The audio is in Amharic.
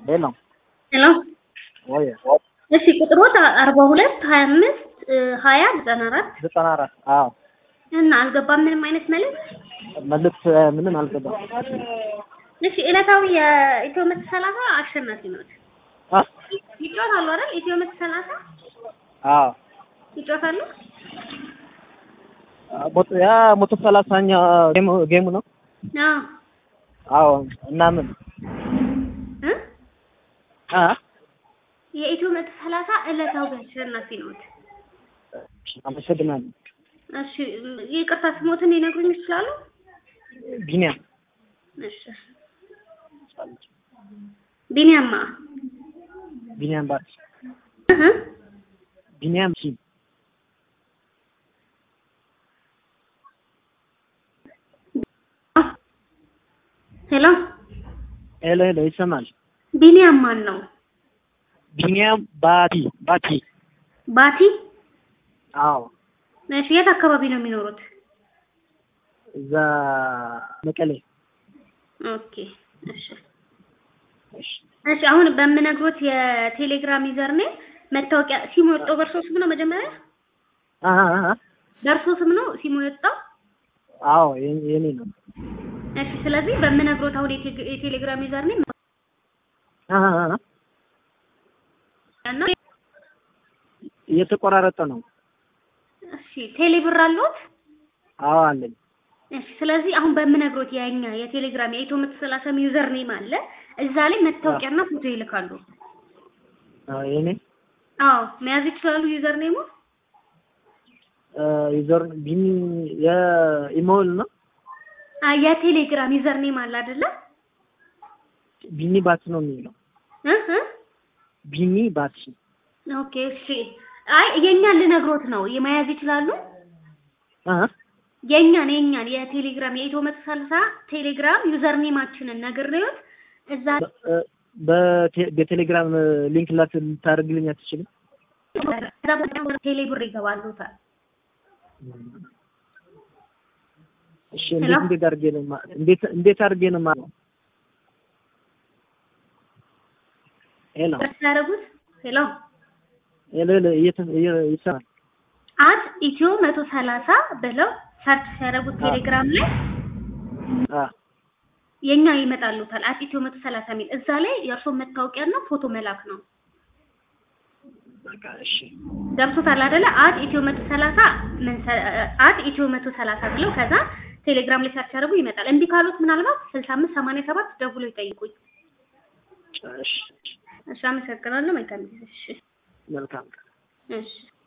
ሌላ ሄሎ ወይ እሺ ቁጥሮት አርባ ሁለት ሀያ አምስት ሀያ ዘጠና አራት ዘጠና አራት አዎ እና አልገባም ምንም አይነት መልዕክት መልዕክት ምንም አልገባም። እሺ ዕለታዊ የኢትዮ መቶ ሰላሳ አሸናፊ ነዎት አ ይጫወታሉ አይደል ኢትዮ መቶ ሰላሳ አዎ ይጫወታሉ ሞቶ ያ መቶ ሰላሳኛ ጌሙ ጌሙ ነው። አዎ አዎ እና ምን እ አ የኢትዮ መቶ ሰላሳ ዕለታዊ አሸናፊ ነዎት አመሰግናለሁ። እሺ ይቅርታ ስሞትን ሊነግሩኝ ይችላሉ ቢኒያም እሺ ቢኒያማ ቢኒያም ባርሲ እህ ቢኒያም ሲ ሄሎ ሄሎ ሄሎ ይሰማል። ቢኒያም ማን ነው ቢኒያም ባቲ ባቲ ባቲ አዎ እሺ የት አካባቢ ነው የሚኖሩት እዛ መቀሌ ኦኬ እሺ እሺ እሺ አሁን በምነግሮት የቴሌግራም ዩዘር ኔም መታወቂያ ሲሙ የወጣው በእርሶ ስም ነው መጀመሪያ አ አ አ በእርሶ ስም ነው ሲሙ የወጣው አዎ የኔ የኔ ነው። እሺ ስለዚህ በምነግሮት አሁን የቴ- የቴሌግራም ዩዘር ኔም አ አ አ እና እየተቆራረጠ ነው። እሺ ቴሌብር አለዎት አዎ አለኝ። እሺ ስለዚህ አሁን በምነግሮት የኛ የቴሌግራም የኢትዮ መቶ ሰላሳ ዩዘር ኔም አለ እዛ ላይ መታወቂያና ፎቶ ይልካሉ አ የኔ አዎ መያዝ ይችላሉ ዩዘር ኔሙ ዩዘር ቢኒ የኢሜል ነው አ የቴሌግራም ዩዘር ኔም አለ አይደለ ቢኒ ባቲ ነው የሚለው እ እ ቢኒ ባቲ ኦኬ እሺ አይ የኛን ልነግሮት ነው የመያዝ ይችላሉ አ የኛን የኛን የቴሌግራም የኢትዮ መቶ ሰላሳ ቴሌግራም ዩዘር ኔማችንን ነግሬዎት እዛ በቴ- በቴሌግራም ሊንክ ላት ልታደርግልኝ አትችልም? እዛ በጣም ቴሌ ብር ይገባሉታል እሺ ሄሎ? እንዴት እንዴት አድርጌ ነው ማ- እንዴት እንዴት አድርጌ ነው ማለት ሄሎ ያደረጉት ሄሎ ሄሎ ሄሎ እየተ- እየ- ይሰማል አት ኢትዮ መቶ ሰላሳ ብለው ሰርች ሲያደርጉት ቴሌግራም ላይ አ የኛ ይመጣሉታል አት ኢትዮ መቶ ሰላሳ የሚል እዛ ላይ የእርሶ መታወቂያና ፎቶ መላክ ነው በቃ እሺ ገብቶታል አይደለ አት ኢትዮ መቶ ሰላሳ ምን ሰ- አት ኢትዮ መቶ ሰላሳ ብለው ከዛ ቴሌግራም ላይ ሰርች ያደርጉ ይመጣል እንዲህ ካሉት ምናልባት ስልሳ አምስት ሰማንያ ሰባት ደውሎ ይጠይቁኝ እሺ እሺ አመሰግናለሁ መልካም ጊዜ እሺ መልካም እሺ